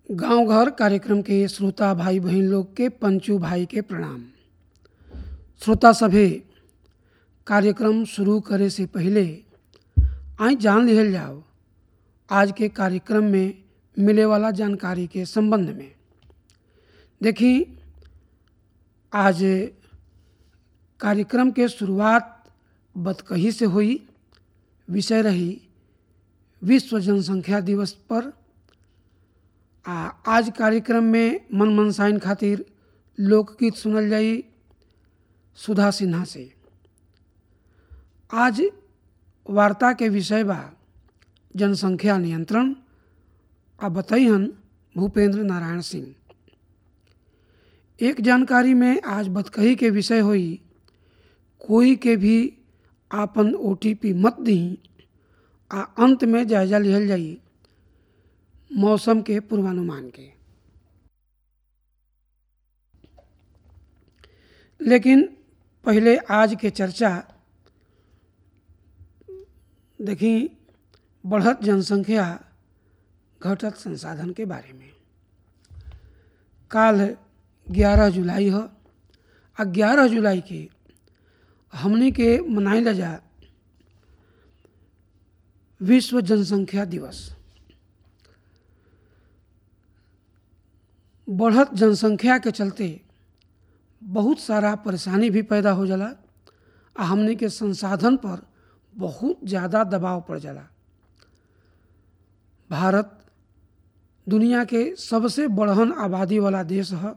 गांव घर कार्यक्रम के श्रोता भाई बहन लोग के पंचू भाई के प्रणाम श्रोता सभे कार्यक्रम शुरू करे से पहले आई जान लिहल जाओ आज के कार्यक्रम में मिले वाला जानकारी के संबंध में देखी आज कार्यक्रम के शुरुआत बतकही से हुई विषय रही विश्व जनसंख्या दिवस पर आ आज कार्यक्रम में मन मनसाइन खातिर लोकगीत सुनल जाई सुधा सिन्हा से आज वार्ता के विषय बा जनसंख्या नियंत्रण आ बतैहन भूपेंद्र नारायण सिंह एक जानकारी में आज बतकही के विषय होई कोई के भी आपन ओटीपी मत दी आ अंत में जायजा लिहल जाई मौसम के पूर्वानुमान के लेकिन पहले आज के चर्चा देखी बढ़त जनसंख्या घटत संसाधन के बारे में काल 11 जुलाई ह आ 11 जुलाई के हमनी के मनाइल जा विश्व जनसंख्या दिवस बढ़त जनसंख्या के चलते बहुत सारा परेशानी भी पैदा हो जाला आ हमने के संसाधन पर बहुत ज़्यादा दबाव पड़ जाला भारत दुनिया के सबसे बढ़हन आबादी वाला देश है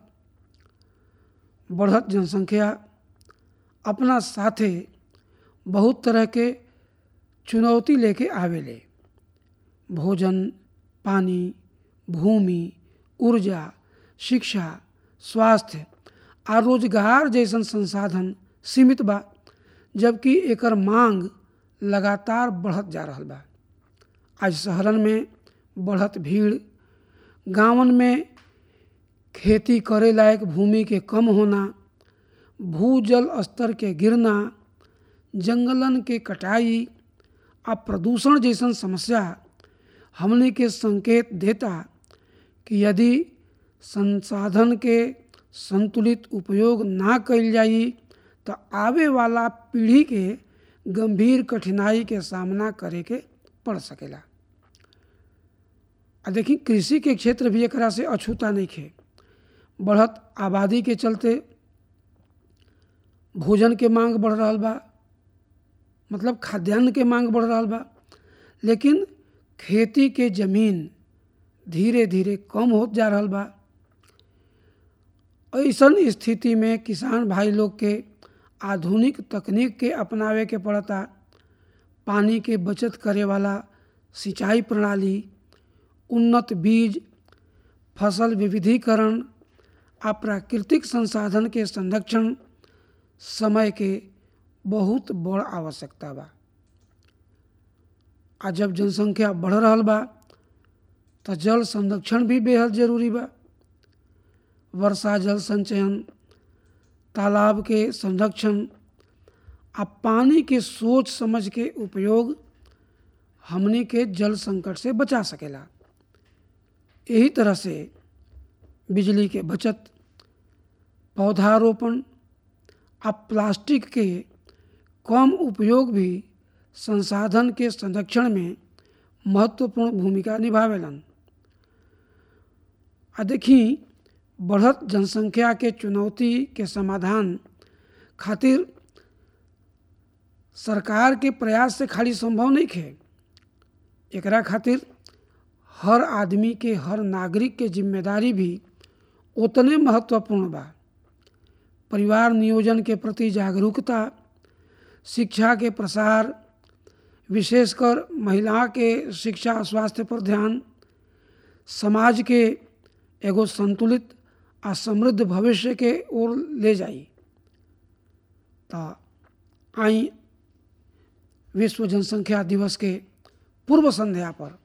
बढ़त जनसंख्या अपना साथे बहुत तरह के चुनौती लेके आवेले भोजन पानी भूमि ऊर्जा शिक्षा स्वास्थ्य आ रोजगार जैसन संसाधन सीमित बा जबकि एकर मांग लगातार बढ़त जा रहल बा आज शहरन में बढ़त भीड़ गांवन में खेती करे लायक भूमि के कम होना भूजल स्तर के गिरना जंगलन के कटाई आ प्रदूषण जैसन समस्या हमने के संकेत देता कि यदि संसाधन के संतुलित उपयोग ना कइल जाई तो आवे वाला पीढ़ी के गंभीर कठिनाई के सामना करे के पड़ सकेला आ देखी कृषि के क्षेत्र भी एकरा से अछूता नहीं खे बढ़त आबादी के चलते भोजन के मांग बढ़ रहा बा मतलब खाद्यान्न के मांग बढ़ रहा बा लेकिन खेती के जमीन धीरे धीरे कम होत जा रहा बा ऐसन स्थिति में किसान भाई लोग के आधुनिक तकनीक के अपनावे के पड़ता पानी के बचत करे वाला सिंचाई प्रणाली उन्नत बीज फसल विविधीकरण आ प्राकृतिक संसाधन के संरक्षण समय के बहुत बड़ आवश्यकता बा आ जब जनसंख्या बढ़ रहा बा तो जल संरक्षण भी बेहद जरूरी बा वर्षा जल संचयन तालाब के संरक्षण आ पानी के सोच समझ के उपयोग हमने के जल संकट से बचा सकेला यही तरह से बिजली के बचत पौधारोपण आ प्लास्टिक के कम उपयोग भी संसाधन के संरक्षण में महत्वपूर्ण भूमिका निभावेलन आ देखी बढ़त जनसंख्या के चुनौती के समाधान खातिर सरकार के प्रयास से खाली संभव नहीं खे एकरा खातिर हर आदमी के हर नागरिक के जिम्मेदारी भी उतने महत्वपूर्ण बा परिवार नियोजन के प्रति जागरूकता शिक्षा के प्रसार विशेषकर महिला के शिक्षा स्वास्थ्य पर ध्यान समाज के एगो संतुलित आ समृद्ध भविष्य के ओर ले जाई तो आई विश्व जनसंख्या दिवस के पूर्व संध्या पर